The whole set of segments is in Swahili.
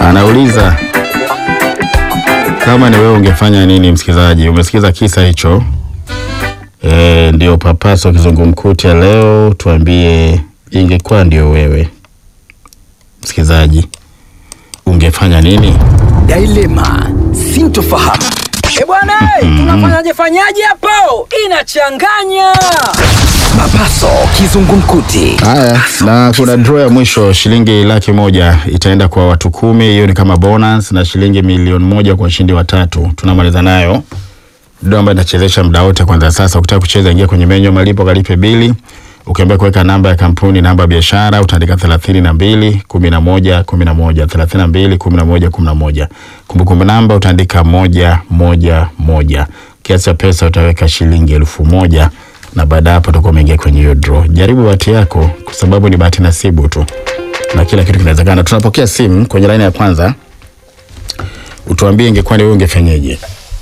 Anauliza kama ni wewe ungefanya nini? Msikilizaji, umesikiza kisa hicho? E, ndio papaso kizungumkuti ya leo. Tuambie, ingekuwa ndio wewe msikilizaji, ungefanya nini? Dilema, sintofahamu. E bwana, tunafanyaje fanyaje hapo? Inachanganya. Papaso kizungumkuti. Haya, na kuna draw ya mwisho, shilingi laki moja itaenda kwa watu kumi. Hiyo ni kama bonus, na shilingi milioni moja kwa washindi watatu. Tunamaliza nayo draw ambayo inachezesha muda wote. Kwanza sasa, ukitaka kucheza, ingia kwenye menyu ya malipo, kalipe bili. Ukiambia kuweka namba ya kampuni, namba ya biashara, utaandika thelathini na mbili kumi na moja kumi na moja thelathini na mbili kumi na moja kumi na moja Kumbukumbu namba utaandika moja moja moja. Kiasi cha pesa utaweka shilingi elfu moja na baada ya hapo utakuwa umeingia kwenye hiyo draw. Jaribu bahati yako, kwa sababu ni bahati nasibu tu na kila kitu kinawezekana. Tunapokea simu kwenye laini ya kwanza, utuambie ingekuwa ni wewe ungefanyeje?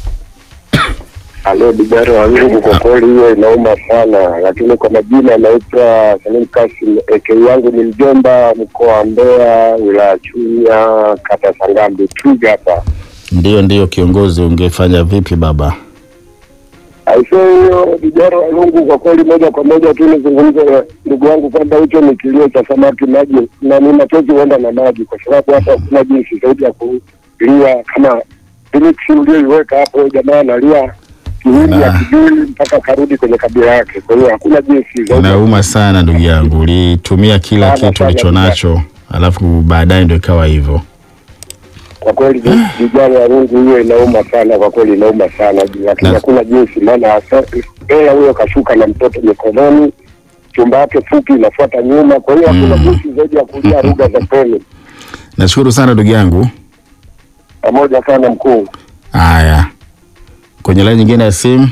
Halo Dibaro Wangugu, kwa kweli hiyo inauma sana, lakini kwa majina anaitwa Salim Kasim, eke yangu ni Mjomba, mkoa wa Mbeya, wilaya Chunya, kata Sangambi, Twiga hapa. Ndio, ndio kiongozi, ungefanya vipi baba? Aisee, hiyo Dibaro Wangugu, kwa kweli moja kwa moja tu nizungumze na ndugu wangu kwamba hicho ni kilio cha samaki maji, na ni machozi huenda na maji, kwa sababu hata hakuna jinsi zaidi ya kulia kama Felix ulioiweka hapo, jamaa analia kiwili Ah. akijui mpaka karudi kwenye kabila yake. Kwa hiyo hakuna jinsi zaidi ya Inauma sana ndugu yangu, ulitumia kila Sana, kitu sana, ulicho nacho, alafu baadaye ndio ikawa hivyo. kwa kweli vijana ya rungu hiyo inauma sana kwa kweli inauma sana lakini Na- hakuna jinsi maana hasa- yeye huyo kashuka na mtoto mikononi chumba yake fupi inafuata nyuma kwa hiyo hakuna Mm. jinsi zaidi ya kujaa lugha za peni Nashukuru sana ndugu yangu. pamoja sana mkuu Haya, kwenye laini nyingine ya simu,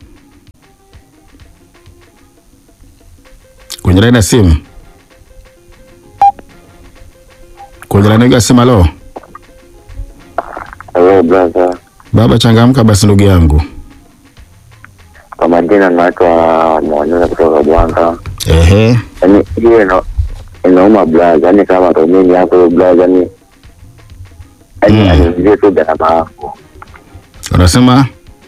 kwenye laini ya simu, kwenye laini nyingine ya simu. Halo Hello brother, baba, changamka basi ndugu yangu. kwa majina naitwa Mwanyona kutoka Bwanga. Ehe, Yaani hiyo ina- inauma brother, yaani kama ndo mimi hapo hiyo brother, yaani yaani Mm. aniulizie tu gharama yangu, unasema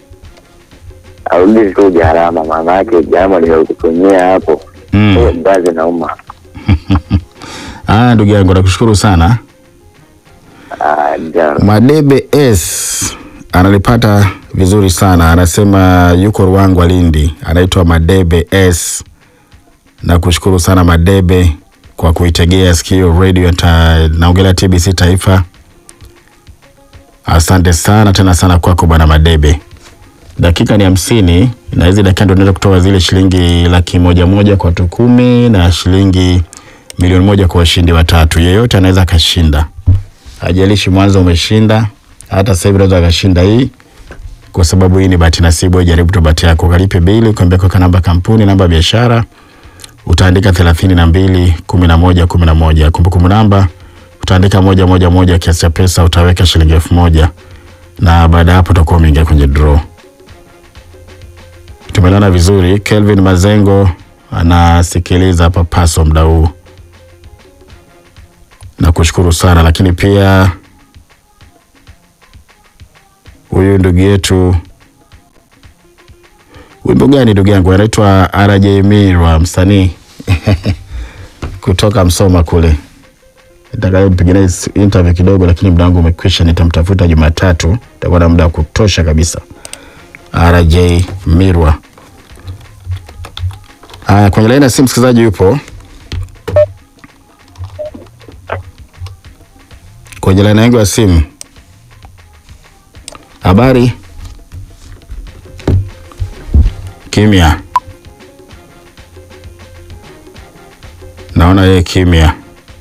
arudi tu gharama, maana yake gharama niliyokutumia hapo hiyo mm. brother inauma. Ah, ndugu yangu nakushukuru sana. Ah, ja- Madebe S analipata vizuri sana, anasema yuko Ruangwa Lindi, anaitwa Madebe S. Na kushukuru sana Madebe kwa kuitegea sikio radio ta, naongelea TBC Taifa. Asante sana tena sana kwako bwana Madebe. Dakika ni hamsini na hizi dakika ndio tunaweza kutoa zile shilingi laki moja moja kwa watu kumi na shilingi milioni moja kwa washindi watatu. Yeyote anaweza akashinda hajalishi mwanzo umeshinda, hata sasa hivi unaweza akashinda hii, kwa sababu hii ni bahati nasibu. Wewe Jaribu tu bahati yako, kalipe bili, ukiambia kwa namba kampuni, namba ya biashara, utaandika thelathini na mbili kumi na moja kumi na moja kumbukumbu namba utaandika moja moja moja, kiasi cha pesa utaweka shilingi elfu moja na baada ya hapo utakuwa umeingia kwenye draw. Tumeelewana vizuri. Kelvin Mazengo anasikiliza hapa paso muda huu na kushukuru sana lakini pia huyu ndugu yetu wimbo gani ndugu yangu anaitwa RJ Mirwa msanii kutoka Msoma kule nitakayempigania interview kidogo lakini muda wangu umekwisha nitamtafuta Jumatatu itakuwa na muda wa kutosha kabisa RJ Mirwa haya kwenye laini ya simu msikilizaji yupo kwenye laini yangu ya simu. Habari? Kimya. Naona yeye kimya.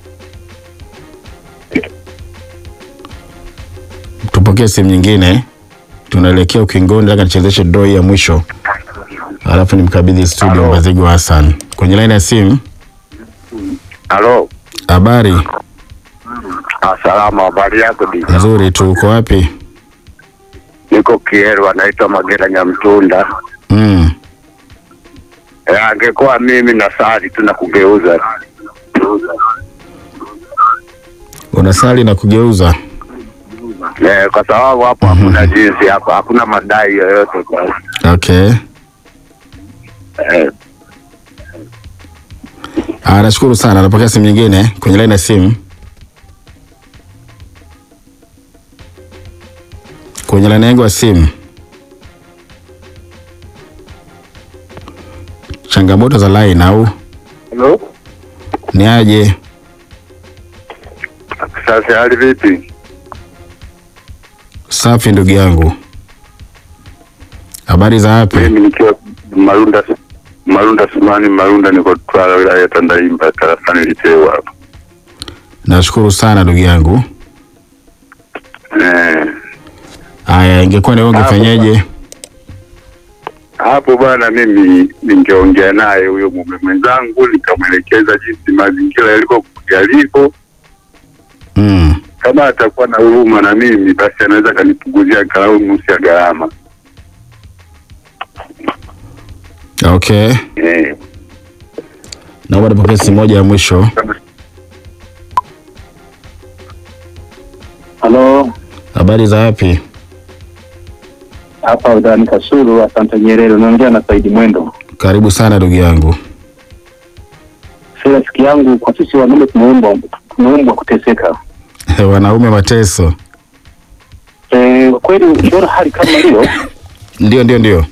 Tupokee simu nyingine, tunaelekea ukingoni. Nataka nichezeshe draw hii ya mwisho, alafu nimkabidhi studio Halo. Mbazigo Hassan kwenye laini ya simu. halo Habari salama habari yako di nzuri tu, uko wapi? niko Kieru anaitwa Magera Nyamtunda Mm. Eh, angekuwa mimi na sali tu na kugeuza Unasali na kugeuza eh, kwa sababu hapo hakuna jinsi hapo, hakuna madai yoyote kwa Okay. eh, Ah, nashukuru sana. Napokea simu nyingine kwenye line ya simu. Kwenye line yangu ya simu. Changamoto za line au Hello? ni aje? Sasa hali vipi? Safi ndugu yangu. Habari za wapi? Mimi nikiwa Marunda Marunda Sumani Marunda, niko Twala, wilaya ya Tandaimba, tarafani Litewa hapa Nashukuru sana ndugu yangu. eh. Aya, ingekuwa ni wewe ungefanyaje? Hapo bwana, mimi ningeongea naye huyo mume mwenzangu, nikamwelekeza jinsi mazingira yaliko yaliko. Mm. Kama atakuwa na huruma na mimi, basi anaweza akanipunguzia angalau nusu ya gharama Okay. eh. Naomba nipokee simu moja ya mwisho. Halo, Habari za wapi? hapa Udani Kasulu, asante Nyerere, unaongea na Saidi Mwendo. Karibu sana ndugu yangu. Si rafiki yangu, kwa sisi wanaume tumeumbwa tumeumbwa kuteseka. Wanaume mateso. E, kweli ukiona hali kama hiyo, Ndio, ndio, ndio.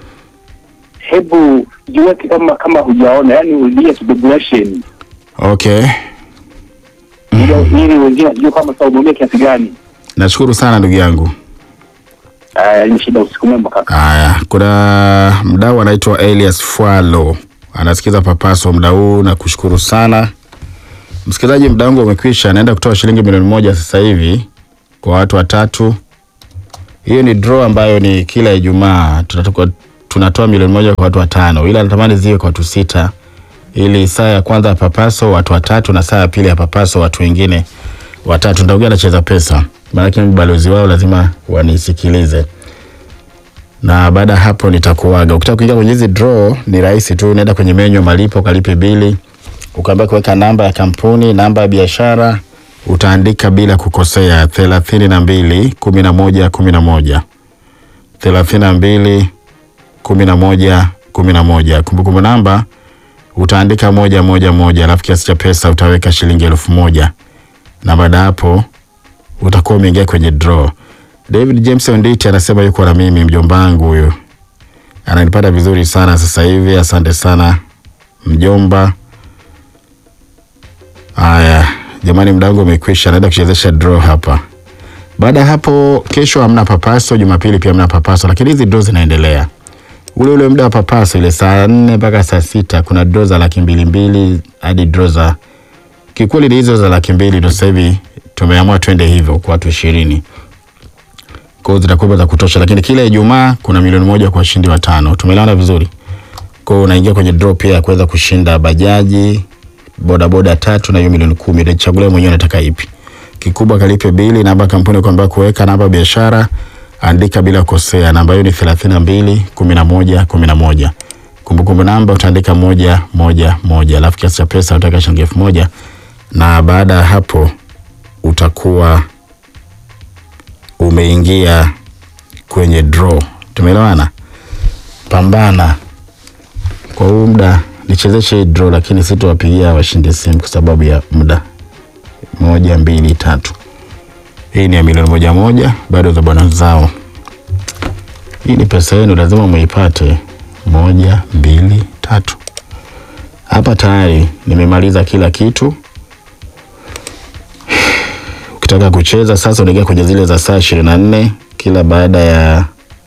hebu jiweke kama kama hujaona, yani ulie kidobulation Okay. ili ili wengine wajue kama sasa umeumia kiasi gani. Nashukuru sana ndugu yangu. Aya, ni shida. Usiku mwema kaka. Haya, kuna mdau anaitwa Elias Fwalo anasikiza Papaso mda huu na kushukuru sana msikilizaji. Mda wangu umekwisha, naenda kutoa shilingi milioni moja sasa hivi kwa watu watatu. Hiyo ni draw ambayo ni kila Ijumaa tunatoka tunatoa milioni moja kwa watu watano, ila natamani ziwe kwa watu sita, ili saa ya kwanza ya Papaso watu watatu na saa ya pili ya Papaso watu wengine watatu. Nitaongea na Cheza Pesa, maanake mimi balozi wao lazima wanisikilize na baada ya hapo nitakuaga. Ukitaka kuingia kwenye hizi draw ni rahisi tu, unaenda kwenye menyu ya malipo, ukalipe bili, ukaambia kuweka namba ya kampuni, namba ya biashara, utaandika bila kukosea thelathini na mbili kumi na moja kumi na moja thelathini na mbili kumi na moja kumi na moja Kumbukumbu namba utaandika moja moja moja, alafu kiasi cha pesa utaweka shilingi elfu moja na baada ya hapo utakuwa umeingia kwenye draw. David James Onditi anasema yuko na mimi, mjomba wangu huyu ananipata vizuri sana sasa hivi. Asante sana mjomba. Haya jamani, muda wangu umekwisha, naenda kuchezesha draw hapa. Baada ya hapo, kesho hamna papaso, Jumapili pia hamna papaso, lakini hizi draw zinaendelea ule ule muda wa papaso, ile saa nne mpaka saa sita kuna draw za laki mbili mbili hadi draw za kikweli, ni hizo za laki mbili ndo sasa hivi tumeamua twende hivyo kwa watu ishirini kwa hiyo zitakuwa za kutosha, lakini kila Ijumaa kuna milioni moja kwa washindi watano. Tumeelewana vizuri? Kwa hiyo unaingia kwenye draw pia ya kuweza kushinda bajaji, bodaboda tatu na hiyo milioni kumi. Utachagulia mwenyewe unataka ipi. Kikubwa kalipe bili, namba ya kampuni kwamba kuweka namba ya biashara, andika bila kosea. Namba hiyo ni thelathini na mbili kumi na moja kumi na moja. Kumbukumbu namba utaandika moja moja moja, alafu kiasi cha pesa utaweka shilingi elfu moja na baada ya hapo utakuwa umeingia kwenye draw. Tumeelewana? Pambana kwa huu muda, nichezeshe hii draw, lakini sitowapigia washindi simu kwa sababu ya muda. Moja, mbili, tatu. Hii ni ya milioni moja moja, bado za bwana zao. Hii ni pesa yenu, lazima muipate. Moja, mbili, tatu. Hapa tayari nimemaliza kila kitu. Ukitaka kucheza sasa, unaingia kwenye zile za saa ishirini na nne kila baada ya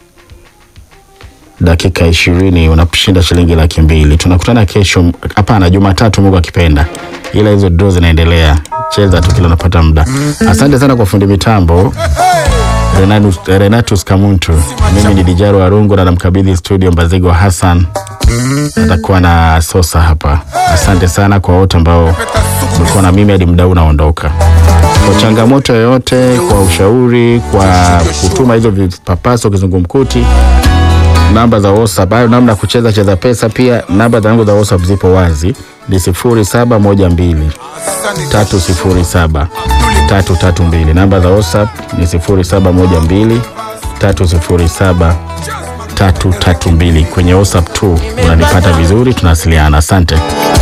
dakika ishirini unashinda shilingi laki mbili. Tunakutana kesho, hapana, Jumatatu Mungu akipenda, ila hizo draw zinaendelea. Cheza tu kila unapata muda. Asante sana kwa fundi mitambo Renatus, Renatus Kamuntu. Mimi ni Dijaro Arungu na namkabidhi studio Mbazigo Hassan, atakuwa na Sosa hapa. Asante sana kwa wote ambao mlikuwa na mimi hadi muda huu unaondoka. Kwa changamoto yoyote, kwa ushauri, kwa kutuma hizo vipapaso kizungumkuti, namba za WhatsApp hayo, namna ya kucheza cheza pesa, pia namba zangu za WhatsApp zipo wazi, ni sifuri saba moja mbili tatu sifuri saba tatu tatu mbili. Namba za WhatsApp ni sifuri saba moja mbili tatu sifuri saba tatu tatu mbili. Kwenye WhatsApp tu unanipata vizuri, tunawasiliana. Asante.